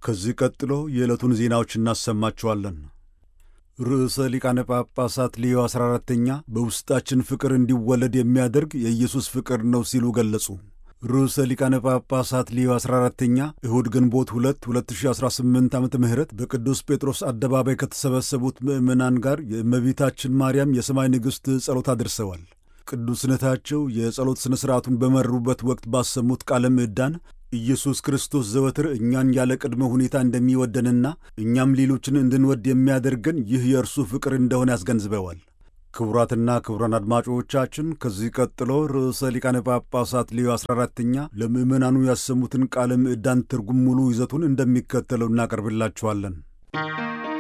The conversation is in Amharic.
ከዚህ ቀጥሎ የዕለቱን ዜናዎች እናሰማችኋለን። ርዕሰ ሊቃነ ጳጳሳት ሌዮ 14ተኛ በውስጣችን ፍቅር እንዲወለድ የሚያደርግ የኢየሱስ ፍቅር ነው ሲሉ ገለጹ። ርዕሰ ሊቃነ ጳጳሳት ሌዮ 14ተኛ እሁድ ግንቦት 2 2018 ዓ ም በቅዱስ ጴጥሮስ አደባባይ ከተሰበሰቡት ምዕመናን ጋር የእመቤታችን ማርያም የሰማይ ንግሥት ጸሎት አድርሰዋል። ቅዱስነታቸው የጸሎት ሥነ ሥርዓቱን በመሩበት ወቅት ባሰሙት ቃለ ምዕዳን ኢየሱስ ክርስቶስ ዘወትር እኛን ያለ ቅድመ ሁኔታ እንደሚወደንና እኛም ሌሎችን እንድንወድ የሚያደርገን ይህ የእርሱ ፍቅር እንደሆነ ያስገንዝበዋል። ክቡራትና ክቡራን አድማጮቻችን ከዚህ ቀጥሎ ርዕሰ ሊቃነ ጳጳሳት ሌዮ 14ተኛ ለምዕመናኑ ያሰሙትን ቃለ ምዕዳን ትርጉም ሙሉ ይዘቱን እንደሚከተለው እናቀርብላችኋለን።